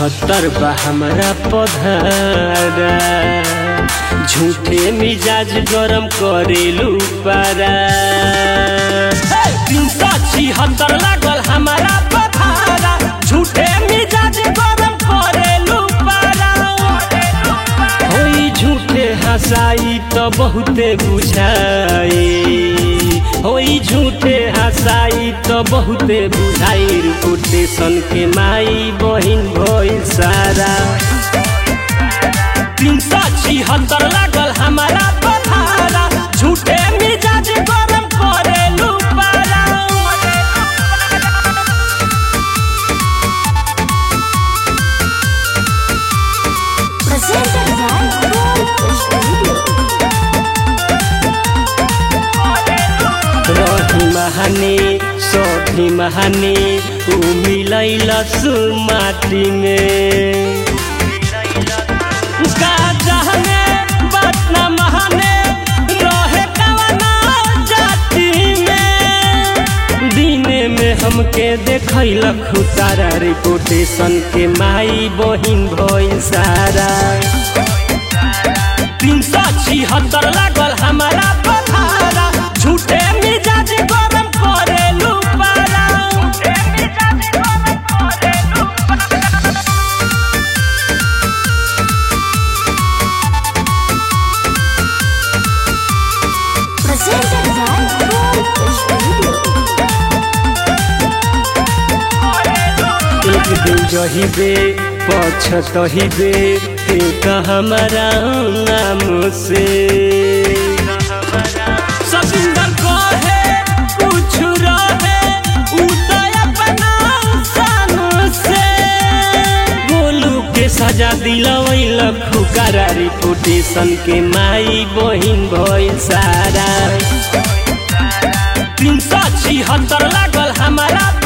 छिहत्तर बा हमरा पधारा झूठे मिजाज गरम करेलू पारा तीन सौ छिहत्तर लागल हमारा पधारा झूठे मिजाज गरम करेलू पारा होई झूठे हंसाई तो बहुते बुझाई होई झूठे हंसाई तो बहुते बुझाई रिपोर्टेशन के माई बहिन भइल सारा तीन सौ छिहत्तर लागल हमारा पधारा झूठे मिजाज गरम करेलू पारा Presented by Gold Studio. रही महाने सभी महाने ऊ मिलैल माटी में गाजा में बात न महाने रहे कवना जाति में दिने में हमके देखैलक तारा रिपोर्टेशन के माई बहिन भइल सारा तीन सौ छिहत्तर लागल हमारा पथारा झूठे मिजाज गरम करेलू पारा Presented by Gold Studio. एक दिन जहिबे पछतहिबे एक हमारा नाम से सबिंदर कहे कुछ रहे उ तो अपना शान से गोलू के सजा दिलवैल खुकारा रिपोर्टेशन के माई बहिन भइल सारा तीन सौ छिहत्तर लागल हमारा